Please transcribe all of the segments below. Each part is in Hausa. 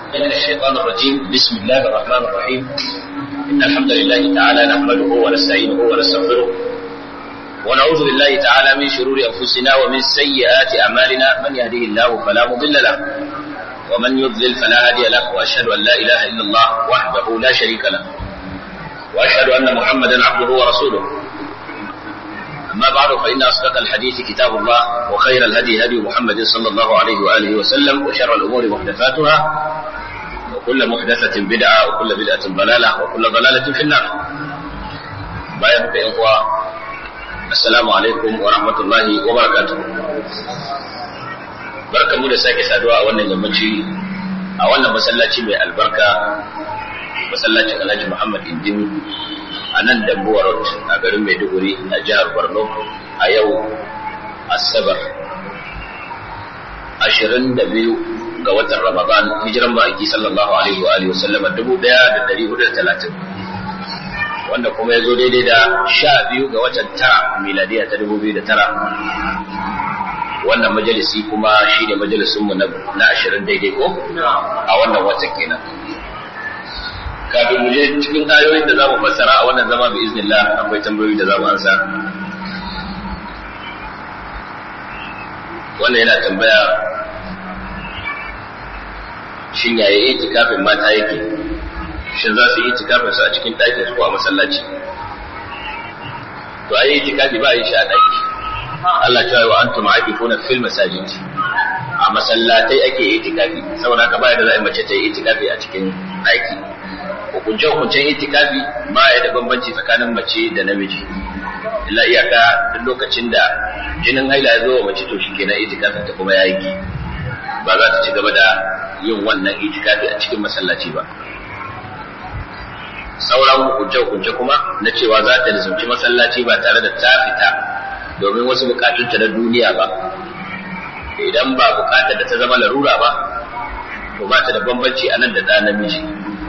من الشيطان الرجيم بسم الله الرحمن الرحيم إن الحمد لله تعالى نحمده ونستعينه ونستغفره ونعوذ بالله تعالى من شرور أنفسنا ومن سيئات أعمالنا من يهده الله فلا مضل له ومن يضلل فلا هادي له وأشهد أن لا إله إلا الله وحده لا شريك له وأشهد أن محمدا عبده ورسوله أما بعد فإن أصدق الحديث كتاب الله وخير الهدي هدي محمد صلى الله عليه وآله وسلم وشر الأمور محدثاتها وكل محدثة بدعة وكل بدعة ضلالة وكل ضلالة في النار بايعك يا إخوة السلام عليكم ورحمة الله وبركاته barka mu da sake saduwa a wannan yammaci a wannan masallaci mai albarka masallacin alhaji muhammad indin a nan dambuwa road a garin maiduguri a jihar borno a yau asabar 22 ga watan ramadan hijiran ma'aiki sallallahu alaihi wa alihi wasallama 1430 wanda kuma ya zo daidai da sha biyu ga watan tara miladiya ta 2009 wannan majalisi kuma shi ne majalisunmu na ashirin daidai ko a wannan watan kenan kafin mu je cikin ayoyin da za mu fassara a wannan zama bi iznillah akwai tambayoyi da za mu ansa wannan yana tambaya shin yaya itikafin mata yake shin za su yi itikafin su a cikin ɗakin su ko a masallaci to ayi itikafi ba a yi shi a ɗaki Allah ta yi wa antum aakifuna fil masajid a masallatai ake itikafi saboda haka baya da za a mace ta yi itikafi a cikin ɗaki hukunce hukuncen itikafi ba ya da bambanci tsakanin mace da namiji illa iyaka duk lokacin da jinin haila ya zo wa mace to shi kenan itikafin ta kuma ya yi ba za ta ci gaba da yin wannan itikafi a cikin masallaci ba sauran hukunce-hukunce kuma na cewa za ta nisanci masallaci ba tare da ta fita domin wasu bukatunta na duniya ba idan ba bukatar da ta zama larura ba to ba ta da bambanci a nan da ɗa namiji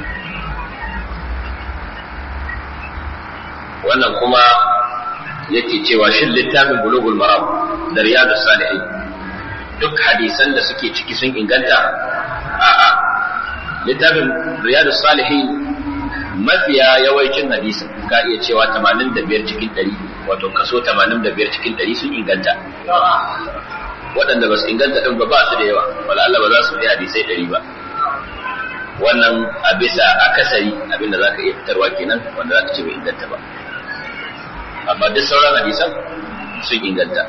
wannan kuma yake cewa shin littafin bulugul maram da riyadus salihin duk hadisan da suke ciki sun inganta a'a littafin riyadus salihin mafiya yawancin hadisin ka iya cewa 85 cikin 100 wato kaso 85 cikin 100 sun inganta waɗanda ba su inganta ɗin ba ba su da yawa wala Allah ba za su fi hadisai 100 ba wannan a bisa akasari abinda za ka iya fitarwa kenan wanda za ka ce bai inganta ba amma duk sauran hadisan sun inganta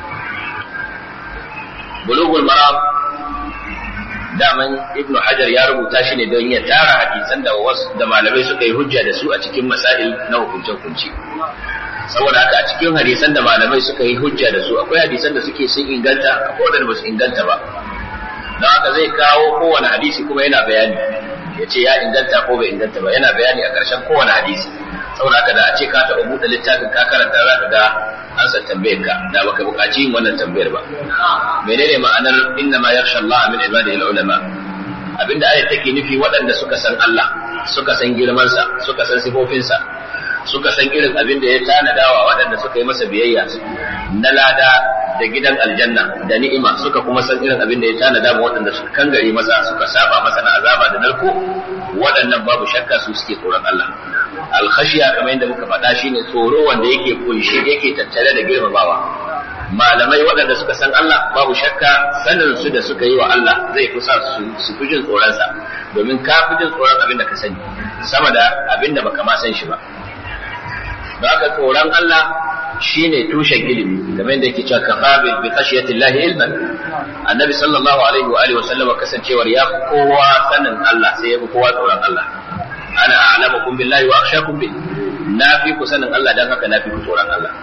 bulugul maram daman ibnu hajar ya rubuta shi ne don ya tara hadisan da wasu da malamai suka yi hujja da su a cikin masail na hukunce hukunci saboda haka a cikin hadisan da malamai suka yi hujja da su akwai hadisan da suke sun inganta akwai wadanda ba su inganta ba don haka zai kawo kowane hadisi kuma yana bayani ya ce ya inganta ko bai inganta ba yana bayani a ƙarshen kowane hadisi saboda haka da a ce ka taɓa buɗe littafin ka karanta za ka ga an san tambayar ka da baka buƙaci yin wannan tambayar ba menene ma'anar inna ma yakhsha Allah min ibadihi ulama abinda ayat take nufi waɗanda suka san Allah suka san girmansa suka san sifofinsa suka san irin abin da ya tanadawa waɗanda suka yi masa biyayya na lada da gidan aljanna da ni'ima suka kuma san irin abin da ya tanada ma waɗanda suka kangare masa suka saba masa na azaba da narko waɗannan babu shakka su suke tsoron Allah alkhashiya kamar yadda muka faɗa shine tsoro wanda yake kunshi yake tattare da girmamawa malamai waɗanda suka san Allah babu shakka sanin su da suka yi wa Allah zai kusa su fi jin tsoronsa domin ka fi jin tsoron abin da ka sani sama da abin da baka ma san shi ba da haka tsoron Allah shine tushen ilimi kamar yadda yake cewa kafa bi khashiyati Allah ilman annabi sallallahu alaihi wa alihi wa sallam kasancewar ya kowa sanin Allah sai ya fi kowa tsoron Allah ana a'lamukum billahi wa akhshakum bi na fi ku sanin Allah dan haka na fi ku tsoron Allah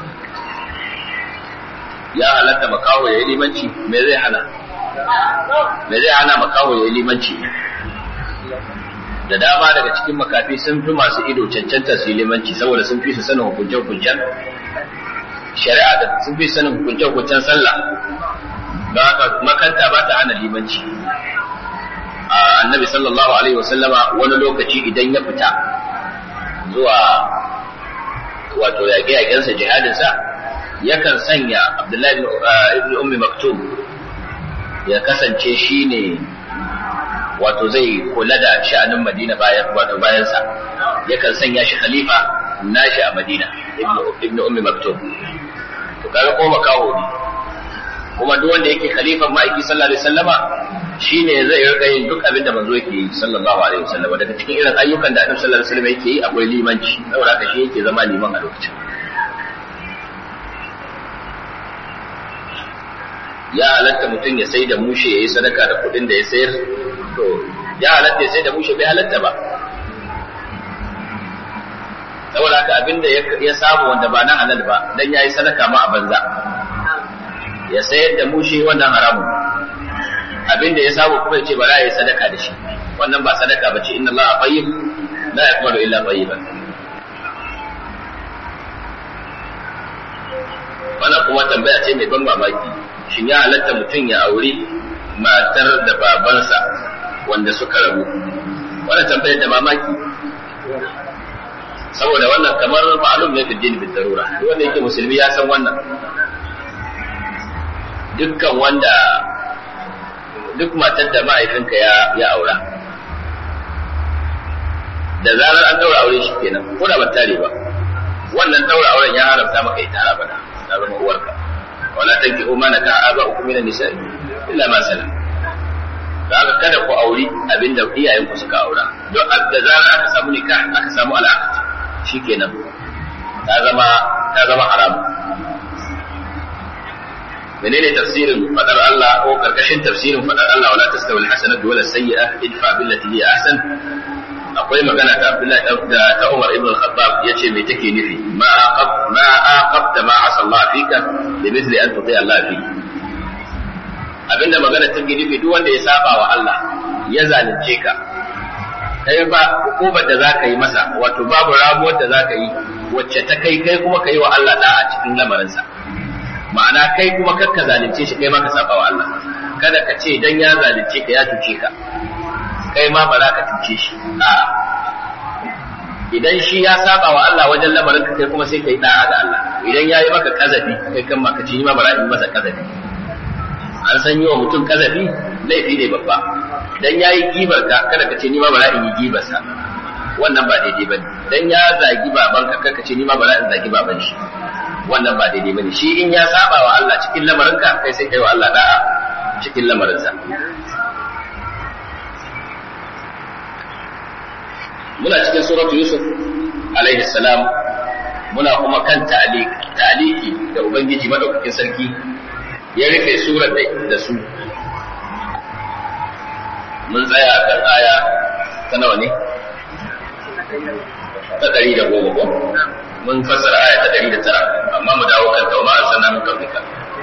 ya halatta makaho ya yi limanci me zai hana me zai hana makaho ya yi limanci da dama daga cikin makafi sun fi masu ido cancanta su yi limanci saboda sun fi su sanin hukunce-hukuncen shari'a da sun fi sanin hukunce-hukuncen sallah don haka makanta ba ta hana limanci annabi sallallahu alaihi wasallama wani lokaci idan ya fita zuwa wato yaƙe-yaƙensa jihadinsa yakan sanya abdullahi ibn ummi maktum ya kasance shine wato zai kula da sha'anin Madina bayan wato bayan sa yakan sanya shi khalifa nashi a Madina ibn Ummi Maktum to kaga ko makaho ne kuma duk wanda yake khalifan ma'aiki sallallahu alaihi wasallama shine zai rika yin duk abin da manzo yake yi sallallahu alaihi wasallama daga cikin irin ayyukan da Annabi sallallahu alaihi wasallama yake yi akwai limanci saboda haka shi yake zama liman a lokacin ya halatta mutum ya sai da mushe ya yi sadaka da kuɗin da ya sayar to ya halatta ya sai da mushe bai halatta ba saboda haka abin da ya samu wanda ba na halal ba dan ya yi sadaka ma a banza ya sayar da mushe wannan haramun abin da ya samu kuma ya ce ba za ya yi sadaka da shi wannan ba sadaka ba ce inna Allah tayyib la yaqbalu illa tayyiban wannan kuma tambaya ce mai ban mamaki shin ya halatta mutum ya auri matar da babansa wanda suka rabu wannan tambayar da mamaki saboda wannan kamar ma'alum ne fi dini bin darura wanda yake musulmi ya san wannan dukkan wanda duk matar da ma'aikinka ya ya aura da zarar an daura aure shi kenan ko da ba tare ba wannan daura auren ya haramta maka ita abada ta zama uwarka wala tankihu ma naka aba'ukum min an-nisa'i illa ma salam da aka kada ku auri abinda iyayen ku suka aura don da zarar aka samu nikah aka samu alaƙa shikenan ta zama ta zama haram menene tafsirin fadar Allah ko karkashin tafsirin fadar Allah wala tastawi al-hasanatu wala sayyi'a idfa billati hi ahsan akwai magana ta Abdullah da ta Umar ibn al-Khattab yace me take nufi ma aqab ma aqabta ma asa Allah fika bi mithli an tuti Allah fi abinda magana take nufi duk wanda ya saba wa Allah ya zalunce ka kai ba hukumar da zaka yi masa wato babu ramuwar da zaka yi wacce ta kai kai kuma kai wa Allah da a cikin lamarinsa ma'ana kai kuma kakka zalunce shi kai ma ka saba wa Allah kada ka ce dan ya zalunce ka ya cuce ka kai ma ba za ka cuce shi a idan shi ya saba wa Allah wajen lamarin ka kai kuma sai kai da'a da Allah idan yayi maka kazafi kai kan maka ci ma ba za masa kazafi an san yi wa mutum kazafi laifi ne babba dan yayi gibar ka kada ka ce ni ma ba za in yi gibar sa wannan ba daidai bane dan ya zagi baban ka kada ka ce ni ma ba za in zagi baban shi wannan ba daidai bane shi in ya saba wa Allah cikin lamarin ka kai sai kai wa Allah da'a cikin lamarin sa muna cikin suratu yusuf alaihi salam muna kuma kan ta'aliki da ubangiji madaukakin sarki ya rufe surar da su mun tsaya kan aya ta nawa ne ta ɗari da goma ko mun fassara aya ta ɗari da tara amma mu dawo kan tauma a sanar kafika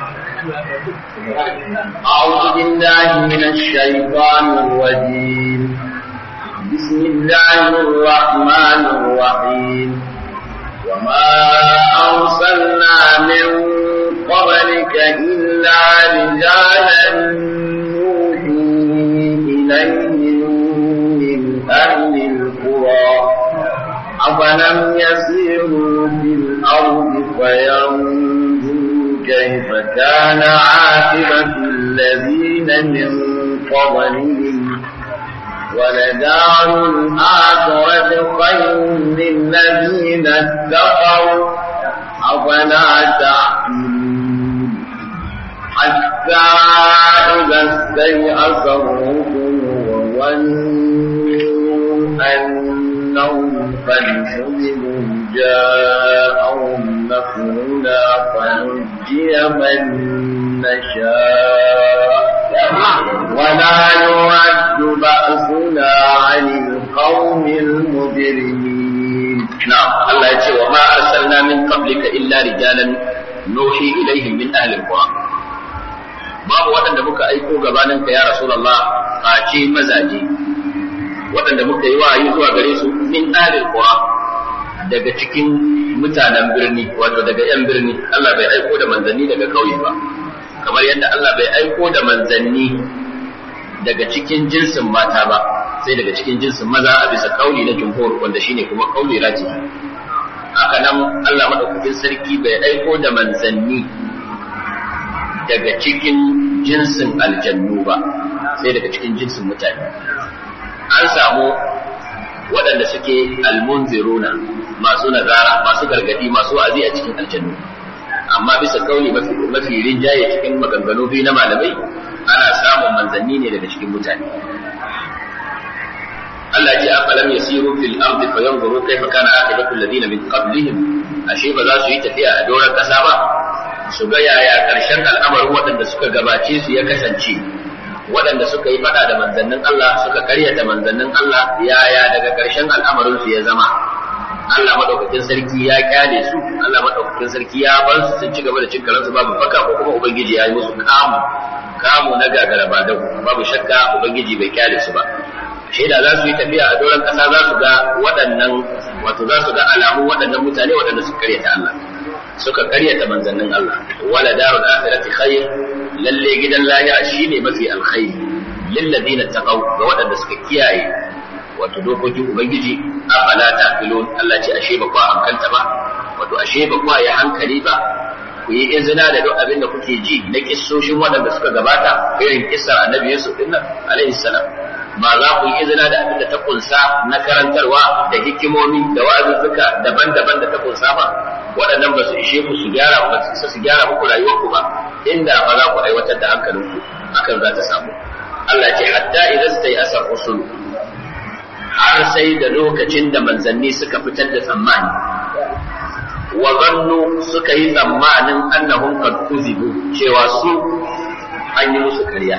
أعوذ بالله من الشيطان الرجيم بسم الله الرحمن الرحيم وما أرسلنا من قبلك إلا رجالا نوحي إليهم من أهل القرى أفلم يسيروا في الأرض فينظروا كيف كان عاقبة الذين من قبلهم ولدار الآخرة خير للذين اتقوا أفلا تعقلون حتى إذا استيأس الرسل وظنوا أنهم قد حزبوا جاءهم نصرنا فنجي من نشاء ولا يرد بأسنا عن القوم المجرمين نعم الله يقول وما أرسلنا من قبلك إلا رجالا نوحي إليهم من أهل القرى babu waɗanda muka aiko gabaninka ya Rasulullah face mazaje waɗanda muka yi wa'ayi zuwa gare su min ahlil qura daga cikin mutanen birni wato daga yan birni Allah bai aiko da manzanni daga kauye ba kamar yadda Allah bai aiko da manzanni daga cikin jinsin mata ba sai daga cikin jinsin maza a bisa kauli na jumhur wanda shine kuma kauli raji haka nan Allah madaukakin sarki bai aiko da manzanni daga cikin jinsin aljannu ba sai daga cikin jinsin mutane an samu waɗanda suke almunziruna masu nazara masu gargadi masu wa'azi a cikin aljannu amma bisa kauli mafi mafi rinjaye cikin maganganu biyu na malamai ana samun manzanni ne daga cikin mutane Allah ya ce afalam yasiru fil ardi fayanzuru kayfa kana aqibatu alladhina min qablihim ashe ba za su yi tafiya a doron kasa ba su ga yaya karshen al'amarin waɗanda suka gabace su ya kasance waɗanda suka yi faɗa da manzannin Allah suka karyata manzannin Allah yaya daga karshen al'amarin su ya zama Allah madaukakin sarki ya kyale su Allah madaukakin sarki ya bar su sun ci gaba da cin karansu babu faka ko kuma ubangiji ya yi musu kamu kamu na gagara ba da babu shakka ubangiji bai kyale su ba shaida za su yi tafiya a doron ƙasa za su ga waɗannan wato za su ga alamun waɗannan mutane waɗanda suka karyata Allah suka karyata manzannin Allah wala darul akhirati khair lalle gidan lahira shine mafi alkhairi lil ladina taqaw ga waɗanda suka kiyaye wato dokokin ubangiji afala taqilun Allah ce ashe ba ku hankalta ba wato ashe ba ku yi hankali ba ku yi izina da duk abin da kuke ji na kissoshin waɗanda suka gabata irin kissar annabi Yusuf din nan alaihi salam ba za ku yi izina da abin da ta kunsa na karantarwa da hikimomi da wa'azuzzuka daban-daban da ta kunsa ba waɗannan ba su ishe ku su gyara ba su su gyara muku rayuwarku ba inda ba za ku aiwatar da hankalinku hakan za ta samu Allah ce hatta idan sai asar usul har sai da lokacin da manzanni suka fitar da tsammani wa zannu suka yi tsammanin annahum qad kuzibu cewa su an yi musu karya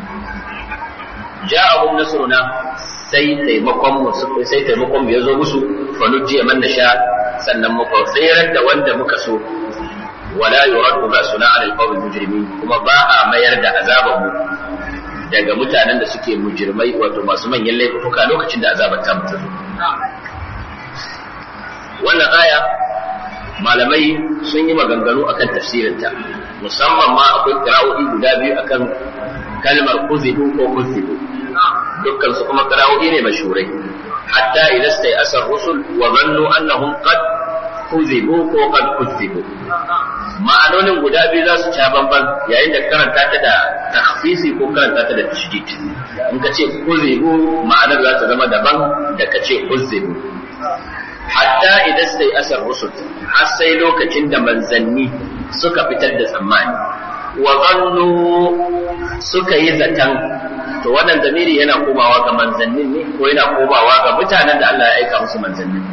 ja'ahum nasruna sai taimakon mu sai taimakon mu yazo musu fa nujiya man nasha sannan muka tsirar da wanda muka so wala yuraddu ba'suna 'ala al-qawmi mujrimin kuma ba a mayar da azaban mu daga mutanen da suke mujirmai wato masu manyan laifuka lokacin da azabar ta mutu wannan aya malamai sun yi maganganu akan tafsirinta musamman ma akwai kira'o'i guda biyu akan kalmar kuzibu ko kuzibu dukkan su kuma kira'o'i ne mashhurai hatta idan sai asar rusul wa zannu annahum qad kuzibu ko qad kuzibu ma'anonin guda biyu za su ca bamban yayin da karanta ta da takhfisi ko karanta ta da tashdid in ka ce kuzibu ma'anar za ta zama daban da ka ce kuzibu hatta idan sai asar rusul har sai lokacin da manzanni suka fitar da tsammani wa zannu suka yi zaton to wannan zamiri yana komawa ga manzannin ne ko yana komawa ga mutanen da Allah ya aika musu manzannin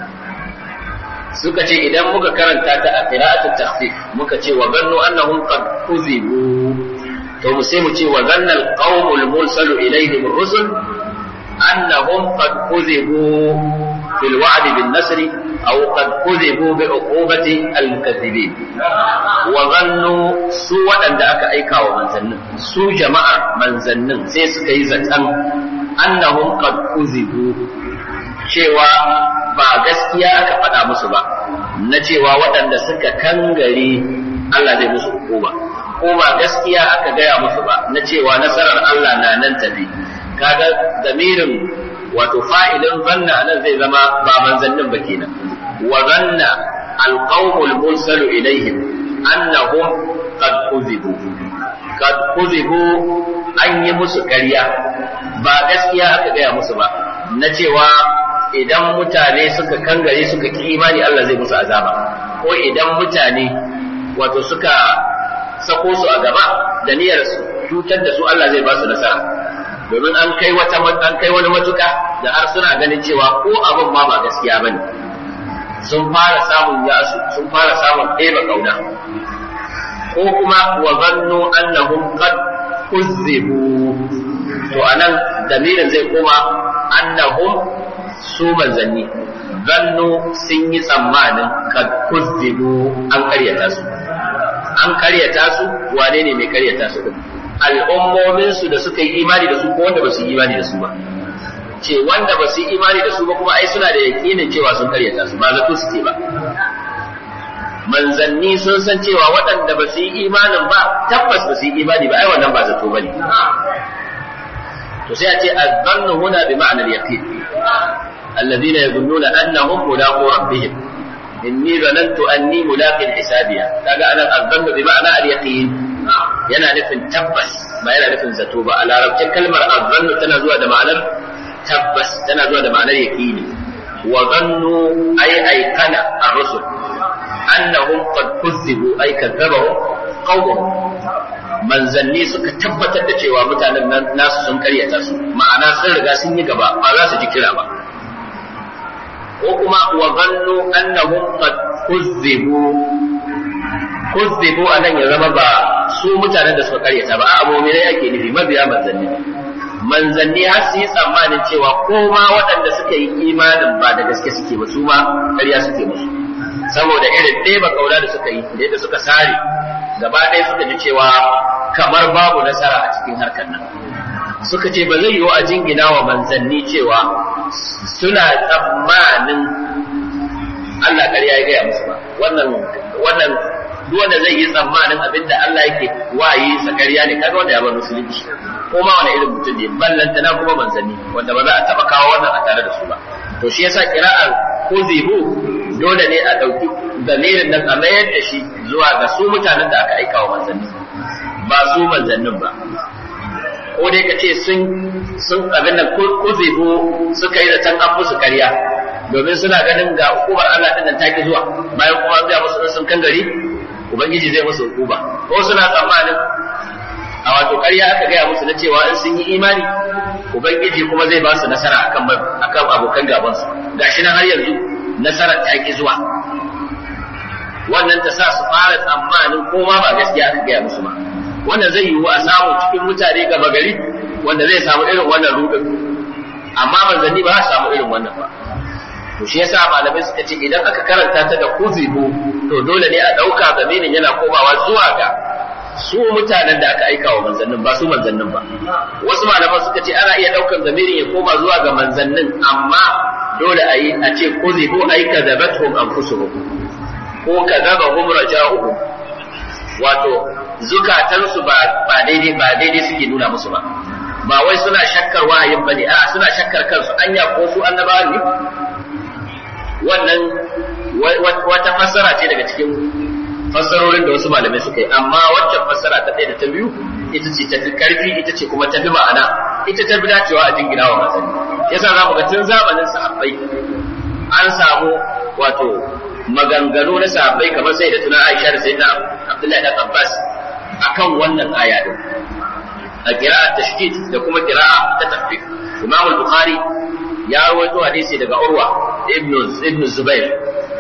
suka ce idan muka karanta ta a qira'atul takhfif muka ce wa zannu annahum qad kuzibu to mu sai mu ce wa zanna al-qaumul mursalu ilayhim ar-rusul annahum qad kuzibu fil wa'd bin nasri aw qad kuzibu bi uqubati al-mukaththibin wa zannu su waɗanda aka aika wa manzannin su jama'ar manzannin sai suka yi zaton annahum qad kuzibu cewa ba gaskiya aka faɗa musu ba na cewa waɗanda suka kangare Allah zai musu hukuma ko ba gaskiya aka gaya musu ba na cewa nasarar Allah na nan tafi kaga damirin wato fa'ilin zanna nan zai zama ba manzannin ba kenan wa zanna alqawmul mursalu ilaihim annahum qad kuzibu qad kuzibu an yi musu ƙarya ba gaskiya aka gaya musu ba na cewa idan mutane suka kangare suka ki imani Allah zai musu azaba ko idan mutane wato suka sako su a gaba da niyyar su cutar da su Allah zai ba su nasara domin an kai wata an kai wani matuka da har suna ganin cewa ko abin ma ba gaskiya bane sun fara samun yasu sun fara samun ɗeba kauna ko kuma wa zannu annahum qad kuzzibu to anan damirin zai koma annahum su manzanni zannu sun yi tsammanin kad kuzzibu an karyata su an karyata su wane ne mai karyata su din al'ummomin su da suka yi imani da su ko wanda ba su yi imani da su ba ce wanda ba su yi imani da su ba kuma ai suna da yakinin cewa sun karyata su ba zato suke ba manzanni sun san cewa waɗanda ba su yi imanin ba tabbas ba su yi imani ba ai wannan ba zato bane to sai a ce azzannu huna bi ma'anar yaqin الذين يظنون أنهم ملاقو ربهم إني ظننت أني ملاق حسابيا kaga anan الظن بمعنى اليقين yana nufin tabbas ba yana nufin zato ba a larabcin kalmar azzannu tana zuwa da ma'anar tabbas tana zuwa da ma'anar yaqini wa zannu ay aikana ar-rusul annahum qad kuzzibu ay kadzabahum qawmuhum manzanni suka tabbatar da cewa mutanen nan nasu sun karyata su ma'ana sun riga sun yi gaba ba za su ji kira ba ko kuma wa zannu annahum qad kuzzibu kuzzibu anan ya zama ba su mutanen da suka karyata ba a mu'minai ake nufi mabiya manzanni manzanni har su yi tsammanin cewa ko ma waɗanda suka yi imanin ba da gaske suke ba su ma ƙarya suke musu saboda irin ɗeba kauna da suka yi da yadda suka sare gaba ɗaya suka ji cewa kamar babu nasara a cikin harkar nan suka ce ba zai yiwu a jingina wa manzanni cewa suna tsammanin Allah ƙarya ya gaya musu ba wannan wannan duk wanda zai yi tsammanin abinda Allah yake wayi sa ƙarya ne kaga wanda ya bar musulunci ko ma wani irin mutum ne ballanta na kuma manzanni wanda ba za a taba kawo wannan a tare da su ba to shi yasa kira'ar kuzibu dole ne a ɗauki dalilin nan a mayar da shi zuwa ga su mutanen da aka aika wa manzanni ba su manzannin ba ko dai ka ce sun sun abin nan kuzibu suka yi zaton an musu karya domin suna ganin ga hukumar Allah din nan ta ki zuwa bayan kuma zai musu sun kan gari ubangiji zai musu hukuma ko suna tsammanin a wato ƙarya aka gaya musu na cewa in sun yi imani ubangiji kuma zai ba su nasara akan akan abokan gaban su gashi nan har yanzu nasarar ta ki zuwa wannan ta sa su fara tsammanin ko ma ba gaskiya aka gaya musu ba wannan zai yiwu a samu cikin mutane gaba gari wanda zai samu irin wannan rudin amma manzanni ba za su samu irin wannan ba to shi yasa malamai suka ce idan aka karanta ta da kuzibu to dole ne a ɗauka zamanin yana komawa zuwa ga su mutanen da aka aika wa manzannin ba su manzannin ba wasu malaman suka ce ana iya ɗaukan zamirin ya koma zuwa ga manzannin amma dole a yi a ce kuzibu ai kadabatuhum anfusuhum ko kadabahum raja'uhum wato zukatansu ba ba daidai ba daidai suke nuna musu ba ba wai suna shakkar wahayin bane a suna shakkar kansu anya ko su annabawa ne wannan wata fassara ce daga cikin fassarorin da wasu malamai suka yi amma waccan fassara ta ɗaya da ta biyu ita ce ta fi karfi ita ce kuma ta fi ma'ana ita ta fi dacewa a jingina wa masani yasa za mu ga tun zamanin sahabbai an samu wato maganganu na sahabbai kamar sai da tunan Aisha da sayyidina Abdullahi da Abbas akan wannan aya din a qira'at tashdid da kuma qira'a ta tafsir Imam al-Bukhari ya rawaito hadisi daga Urwa ibn ibn Zubair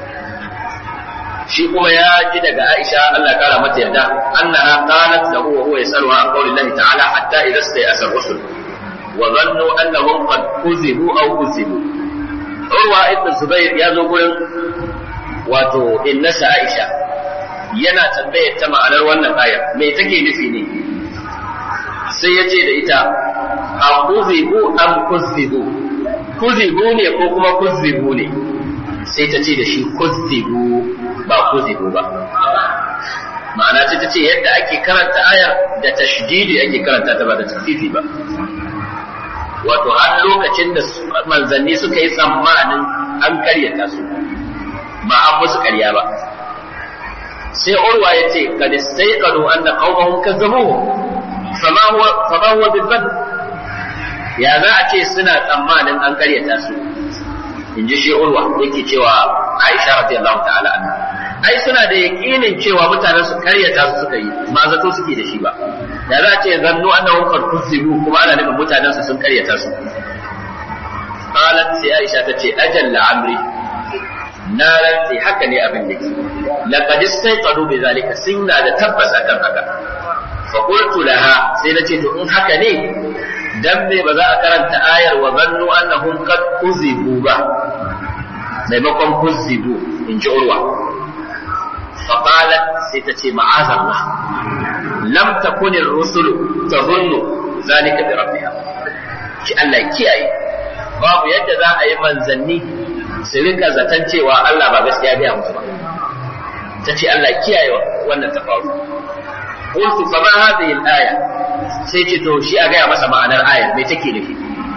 shi kuma ya ji daga Aisha Allah kara mata yarda annaha qalat lahu wa huwa yasalu an qawli Allah ta'ala hatta idza stayasa rusul wa dhannu annahum qad kuzibu aw kuzibu Urwa ibn Zubair ya zo gurin wato innasa Aisha yana tambayar ta ma'anar wannan ayar me take nufi ne sai ya ce da ita a kuzibu am kuzibu kuzibu ne ko kuma kuzibu ne sai ta ce da shi kuzibu ba kuzibu ba ma'ana ce ta ce yadda ake karanta ayar da tashdidi ake karanta ta ba da tasfifi ba wato har lokacin da manzanni suka yi tsammanin an karyata su ba an musu karya ba sai urwa ya ce kad istayqanu anna qaumahum kazzabuhu fama huwa fama huwa bil ya za a ce suna tsammanin an karyata su in ji shi urwa yake cewa Aisha radiyallahu ta'ala anha ai suna da yakinin cewa mutanen su karyata su suka yi ba zato suke da shi ba da za a ce zannu annahum qad kuzibu kuma ana nufin mutanen su sun karyata su qalat sai Aisha ta ce ajalla amri na rantsi haka ne abin da ke laqad istayqadu bi zalika sunna da tabbas akan haka fa qultu laha sai nace to in haka ne dan me ba za a karanta ayar wa zannu annahum qad kuzibu ba maimakon kuzibu in ji urwa fa qalat sai ta ce ma'azallah lam takun ar-rusulu tadhunnu zalika bi rabbiha ki Allah kiyaye babu yadda za a yi manzanni su rika zaton cewa Allah ba gaskiya biya musu ba ta ce Allah kiyaye wannan ta faru qultu fa ma hadhihi al-aya sai ce to shi a gaya masa ma'anar ayar me take nufi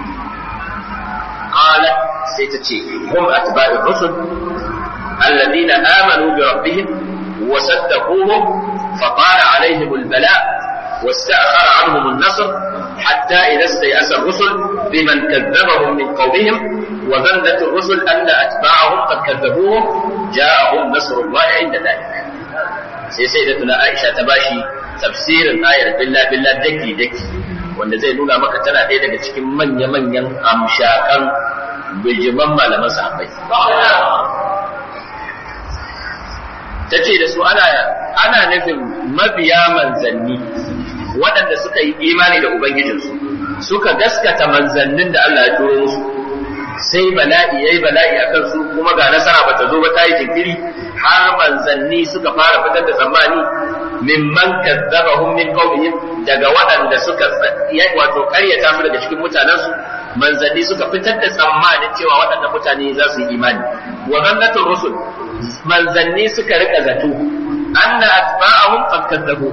qalat sai ta ce hum atba'u rusul alladhina amanu bi rabbihim wa saddaquhum fa qala alaihim al-bala واستأخر عنهم النصر hatta idza stayasa rusul biman kadzabahum min qawmihim wa dhanat ar-rusul anna atba'ahum qad kadzabuhum ja'ahum nasrullahi 'inda dhalik sai sai da tuna Aisha ta bashi tafsirin ayar billah billah daki daki wanda zai nuna maka tana ɗaya daga cikin manya-manyan amshakan bijiman malaman sahabbai ta ce da su ana ana nufin mabiya manzanni waɗanda suka yi imani da ubangijinsu suka gaskata manzannin da Allah ya turo musu sai bala'i yayi bala'i akan su kuma ga nasara bata zo ba ta yi jinkiri har manzanni suka fara fitar da tsammani mimman kazzabahum min qawmihim daga waɗanda suka wato ƙaryata su daga cikin mutanensu manzanni suka fitar da tsammanin cewa waɗannan mutane za su yi imani wa zannatul rusul manzanni suka rika zato anna atba'ahum qad kadzabu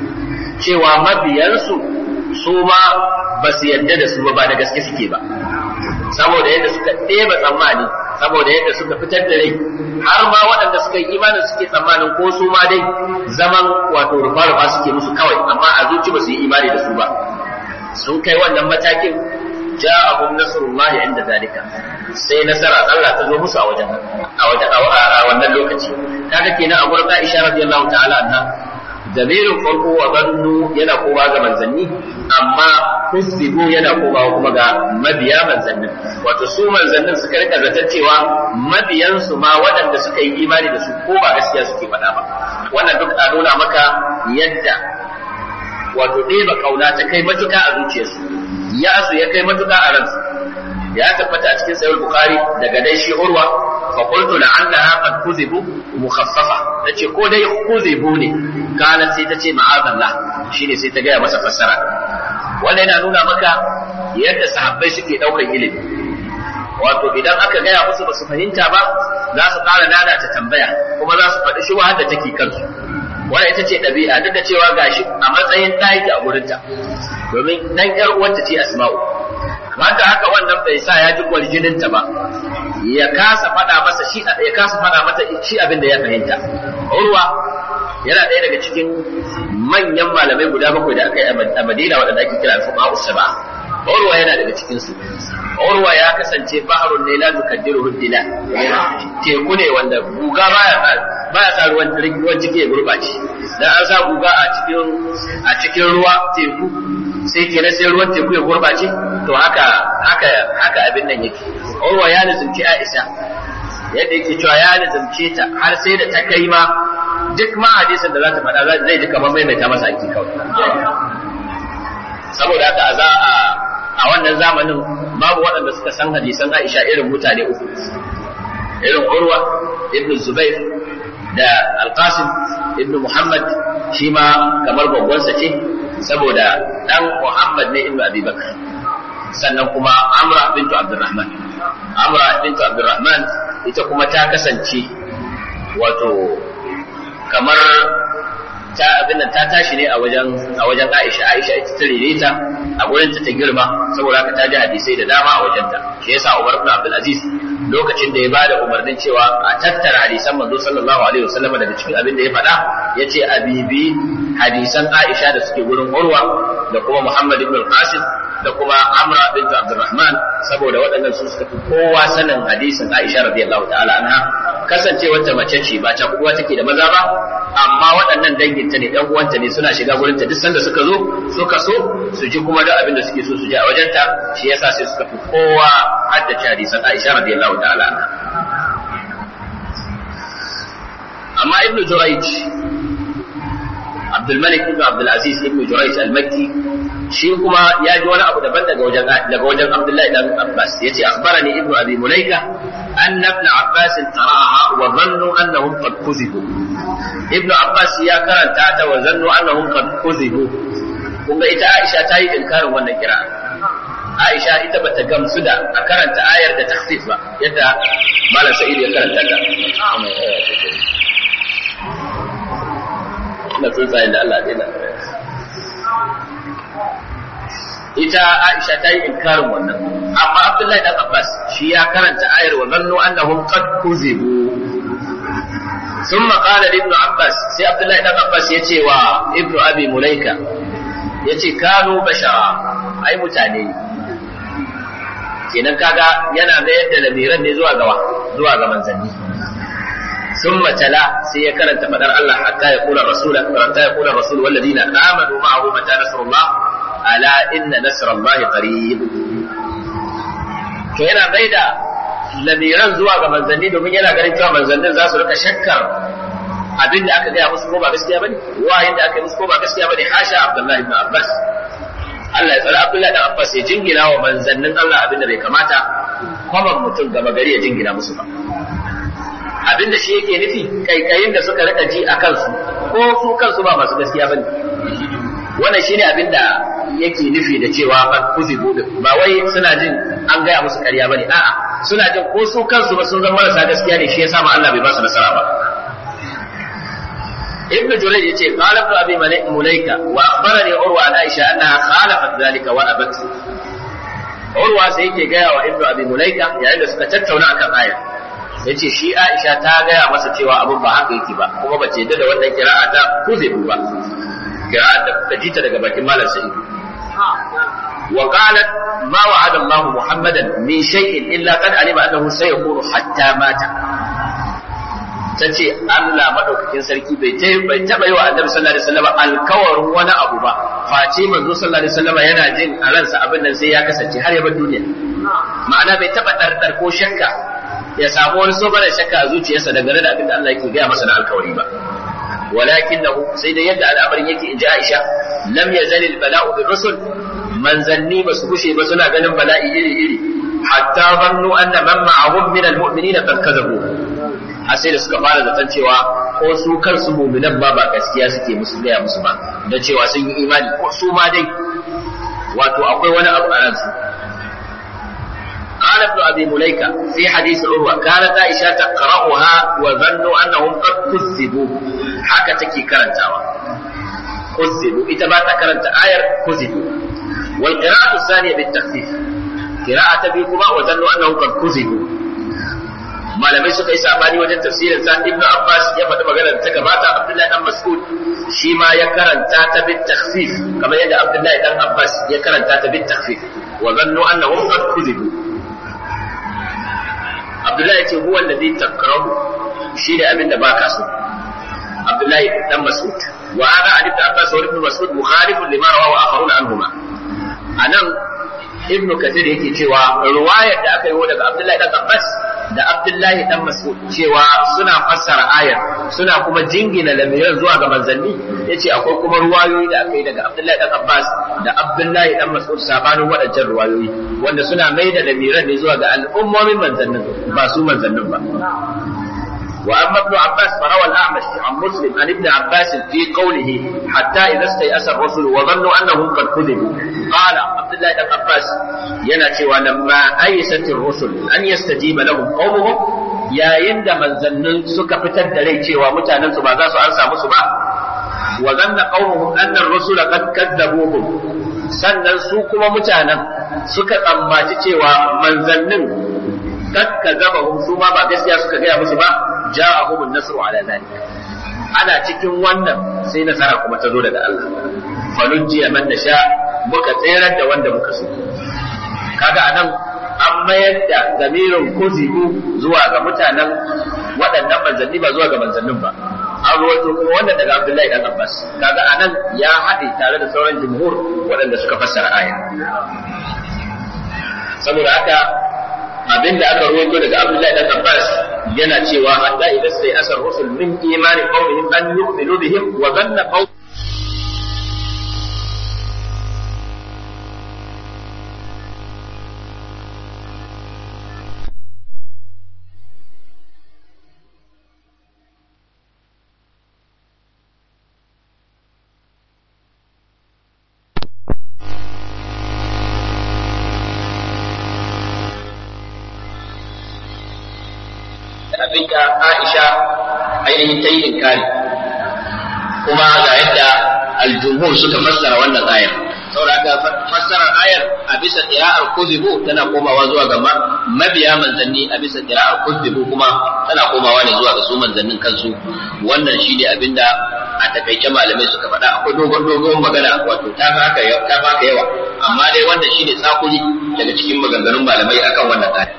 cewa mabiyansu su ma ba su yarda da su ba ba da gaske suke ba saboda yadda suka ɗeba tsammani saboda yadda suka fitar da rai har ma waɗanda suka yi imanin suke tsammanin ko su ma dai zaman wato rufa-rufa suke musu kawai amma a zuci ba su yi imani da su ba sun kai wannan matakin ja'ahum nasrullahi inda zalika sai nasara Allah ta zo musu a wajen a wajen a wannan lokaci kaga kenan a gurin Aisha radiyallahu ta'ala anha damirin farko wa zannu yana koma ga manzanni amma kusbibu yana koma kuma ga mabiya manzannin wato su manzannin suka rika zaton cewa mabiyansu ma waɗanda suka yi imani da su ko ba gaskiya suke faɗa ba wannan duk a nuna maka yadda wato ɗeba kauna ta kai matuka a zuciyarsu ya su ya kai matuka a ransu ya tabbata a cikin sahih bukhari daga dai shi urwa fa qultu la'annaha qad kuzibu mukhaffafa tace ko dai kuzibu ne kana sai tace ma'azallah shine sai ta gaya masa fassara wannan yana nuna maka yadda sahabbai suke daukar ilimi wato idan aka gaya musu ba su fahimta ba za su ƙara nana ta tambaya kuma za su faɗi shi da take kansu wannan ita ce ɗabi'a duk da cewa gashi a matsayin ta yake a gurinta domin dan ƴar uwarta ce asma'u haka haka wannan bai sa ya ji kwarjininta ba ya kasa faɗa masa shi ya kasa faɗa mata shi abin da ya fahimta urwa yana ɗaya daga cikin manyan malamai guda bakwai da aka yi a Madina waɗanda ake kira al-fuqaha usaba urwa yana daga cikin su urwa ya kasance baharun ne la tukaddiru dila teku ne wanda guga baya baya sa ruwan ruwan ciki ya gurbace dan an sa guga a cikin a cikin ruwa teku sai kenan sai ruwan teku ya gurbace to haka haka haka abin nan yake urwa ya nuzumci Aisha yadda yake cewa ya nuzumce ta har sai da ta kai ma duk ma hadisin da za ta faɗa zai ji kamar maimaita masa aiki kawai saboda haka a za a a wannan zamanin babu waɗanda suka san hadisan Aisha irin mutane uku irin Urwa ibn Zubair da Al-Qasim ibn Muhammad shi ma kamar babbansa ce saboda dan Muhammad ne ibn Abi Bakr sannan kuma Amra bintu Abdurrahman Amra bintu Abdurrahman ita kuma ta kasance wato kamar ta abin nan ta tashi ne a wajen a wajen Aisha Aisha ita ta rere ta a gurin ta ta girma saboda haka ta ji hadisai da dama a wajen ta shi yasa Umar ibn Abdul Aziz lokacin da ya bada umarnin cewa a tattara hadisan manzo sallallahu alaihi wasallam daga cikin abin da ya faɗa yace a bibi hadisan Aisha da suke gurin Urwa da kuma Muhammad ibn al-Qasim da kuma Amra bint Abdurrahman saboda waɗannan su suka fi kowa sanin hadisin Aisha radiyallahu ta'ala anha kasancewar ta mace ce ba ta kuwa take da maza ba amma waɗannan danginta ne ɗan uwanta ne suna shiga gurin ta duk sanda suka zo suka so su ji kuma da abin da suke so su ji a wajenta shi yasa sai suka fi kowa haddace hadisan Aisha radiyallahu ta'ala anha amma Ibn Jurayj Abdul Malik ibn Abdul Aziz ibn Jurayj al-Makki shi kuma ya ji wani abu daban daga wajen daga wajen Abdullahi dan Abbas yace akhbarani ibnu Abi Mulaika anna ibn Abbas qara'aha wa dhannu annahum qad kuzibu ibnu Abbas ya karanta ta wa zannu annahum qad kuzibu kuma ita Aisha ta yi inkarin wannan kira Aisha ita bata gamsu da a karanta ayar da takhfif ba yadda Malam Sa'id ya karanta ta na tsuntsayen da Allah ya ita Aisha ta yi inkarin wannan amma Abdullahi dan Abbas shi ya karanta ayar wa zannu annahum qad kuzibu ثم قال لابن عباس سي عبد الله بن عباس يتي و ابن ابي مليكه يتي كانوا بشرا ai mutane ne kenan kaga yana mayar da lamiran ne zuwa gawa zuwa ga manzanni ثم تلا سي كرنت فدر الله حتى يقول الرسول حتى يقول الرسول والذين امنوا معه متى نصر الله الا ان نصر الله قريب to yana bai da lamiran zuwa ga manzanni domin yana ganin cewa manzannin za su rika shakkar abin da aka gaya musu ko ba gaskiya bane wayin da aka yi musu ko ba gaskiya bane hasha abdullahi ibn abbas Allah ya tsara abdullahi ibn abbas ya jingina wa manzannin Allah abin da bai kamata kwaman mutum gaba gari ya jingina musu ba abin da shi yake nufi kaikayin da suka rika ji a kansu ko su kansu ba masu gaskiya bane wannan shine abin da yake nufi da cewa ban kuzi gobe ba wai suna jin an gaya musu ƙarya bane a'a suna jin ko su kansu ba sun zama marasa gaskiya ne shi yasa ma Allah bai ba su nasara ba ابن جريج يقول قال ابن ابي مليكه واخبرني عروه عن عائشه انها خالفت ذلك وابت عروه سيكي جاء وابن ابي مليكه يعني suka tattauna akan ayar yace shi Aisha ta gaya masa cewa abin ba haka yake ba kuma ba ce da wannan kira'a ta kuzebu ba kira'a da kuka ji ta daga bakin malam Sa'id wa qalat ma wa'ada Allah Muhammadan min shay'in illa qad alima annahu sayakunu hatta mata tace Allah madaukakin sarki bai ta bai taba yi wa Annabi sallallahu alaihi wasallam alkawarin wani abu ba face manzo sallallahu alaihi wasallam yana jin a ransa abin nan sai ya kasance har ya bar duniya ma'ana bai taba dardar ko shakka ya samu wani sobar shakka a zuciyarsa dangane da abin da Allah yake gaya masa na alkawari ba ولكنه سيد يد على أمر يكي إن عائشة لم يزل البلاء بالرسل من زني بس بشي بس لا غنم بلاء إلي إلي حتى ظنوا أن من معهم من المؤمنين قد كذبوا hasai da suka fara zaton cewa ko su kansu muminan ba ba gaskiya suke musu gaya musu ba da cewa sun yi imani ko su ma dai wato akwai wani abu a ransu قال ابن ابي مليكه في حديث عروه كانت عائشه تقراها وظنوا انهم قد كذبوا haka take karantawa كذبوا ita ba ta karanta ayar كذبوا والقراءة الثانية بالتخفيف قراءة بكما وظنوا أنهم قد كذبوا malamai suka yi sabani wajen tafsirin sa ibnu abbas ya faɗi maganar ta gabata abdullahi dan mas'ud shi ma ya karanta ta bit takhfif kamar yadda abdullahi dan abbas ya karanta ta bit takhfif wa zannu annahum qad kuzibu abdullahi ya ce huwa alladhi takrahu shi ne abin da baka so abdullahi dan mas'ud wa hada hadith abbas wa ibn mas'ud mukhalifun lima rawahu akharun anhuma anan ibn kathir yake cewa ruwayar da aka yi daga abdullahi dan abbas da abdullahi dan mas'ud cewa suna fassara ayar suna kuma jingina lamiran zuwa ga manzanni yace akwai kuma ruwayoyi da aka yi daga abdullahi dan abbas da abdullahi dan mas'ud sabanin waɗancan ruwayoyi wanda suna mai da lamiran ne zuwa ga al'ummomin manzannin ba su manzannin ba وأما ابن عباس فروى الأعمش عن مسلم عن ابن عباس في قوله حتى إذا استيأس الرسل وظنوا أنهم قد كذبوا قال عبد الله بن عباس يناتي ولما أيست الرسل أن يستجيب لهم قومهم يا يند من ظنن سك فتد ليتي ومتانا سبا ذا سأنسى مسبا وظن قومهم أن الرسل قد كذبوهم sannan su kuma mutanen suka tsammaci cewa manzannin kad kazabahum su ma ba gaskiya suka gaya musu ba ja'ahum an-nasru ala dhalik ana cikin wannan sai nasara kuma ta zo daga Allah falujjiya man nasha muka tserar da wanda muka so kaga anan an mayar da zamirin kuzibu zuwa ga mutanen waɗannan manzanni ba zuwa ga manzannin ba an ruwaito kuma wannan daga Abdullahi dan Abbas kaga anan ya haɗe tare da sauran jumhur waɗanda suka fassara aya saboda haka abin da aka ruwaito daga Abdullahi dan Abbas yana cewa hatta idan sai asar rusul min imani qawmihim an yu'minu bihim wa dhanna qawm abinda Aisha ainihin ta yi inkari kuma ga yadda aljumhur suka fassara wannan ayar saboda haka fassarar ayar a bisa qira'ar kuzibu tana komawa zuwa ga mabiya manzanni a bisa qira'ar kuzibu kuma tana komawa ne zuwa ga su manzannin kansu wannan shine abinda a takaice malamai suka faɗa akwai dogon dogon magana wato ta haka ta haka yawa amma dai wannan shine tsakuri daga cikin maganganun malamai akan wannan ayat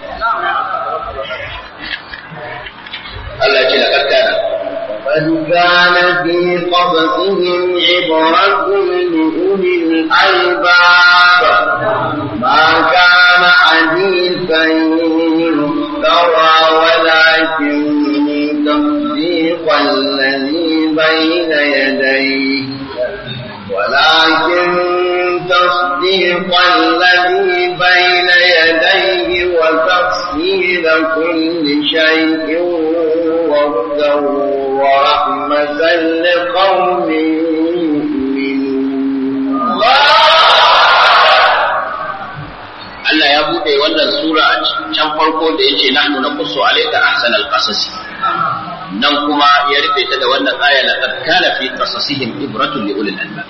Allah ya ce laqad kana قد كان في قبضهم عبرة لأولي الألباب ما كان حديثا يفترى ولكن تصديق الذي بين يديه ولكن تصديق الذي بين يديه وتفصيل كل شيء وهدى ورحمة لقوم يؤمنون Allah ya buɗe wannan sura a can farko da yace nahnu naqussu alayka ahsanal qasasi nan kuma ya rufe ta da wannan aya laqad kana fi qasasihim ibratun li ulil albab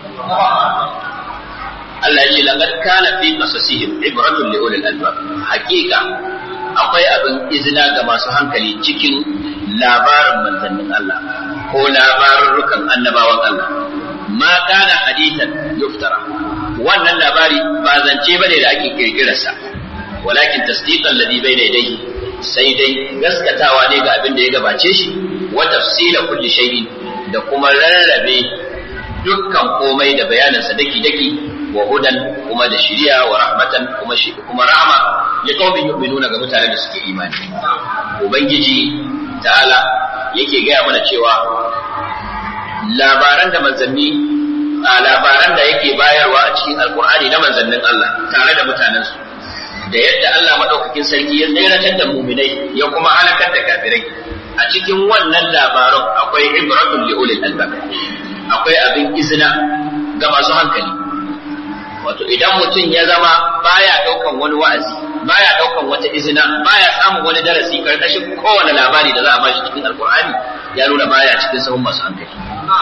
Allah ya ce laqad kana fi qasasihim ibratun li ulil albab hakika akwai abin izina ga masu hankali cikin labarin manzannin Allah ko labarurrukan annabawan Allah ma kana hadithan yuftara wannan labari ba zance bane da ake kirkirarsa walakin tasdiqan ladhi bayna yadayhi sai dai gaskatawa ne ga abin da ya gabace shi wa tafsila kulli shay'in da kuma rarrabe dukkan komai da bayanansa daki daki wa hudan kuma da shiriya wa rahmatan kuma shi kuma rahma li qaumin yu'minuna ga mutanen da suke imani ubangiji ta'ala yake gaya mana cewa labaran da manzanni a labaran da yake bayarwa a cikin alkur'ani na manzannin Allah tare da mutanensu da yadda Allah madaukakin sarki ya tseratar da muminai ya kuma halakar da kafirai a cikin wannan labaran akwai ibratun li ulil albab akwai abin izina ga masu hankali wato idan mutum ya zama baya daukan wani wa'azi baya daukan wata izina baya samun wani darasi karkashin kowane labari da za a bashi cikin alkur'ani ya nuna baya cikin sahun masu hankali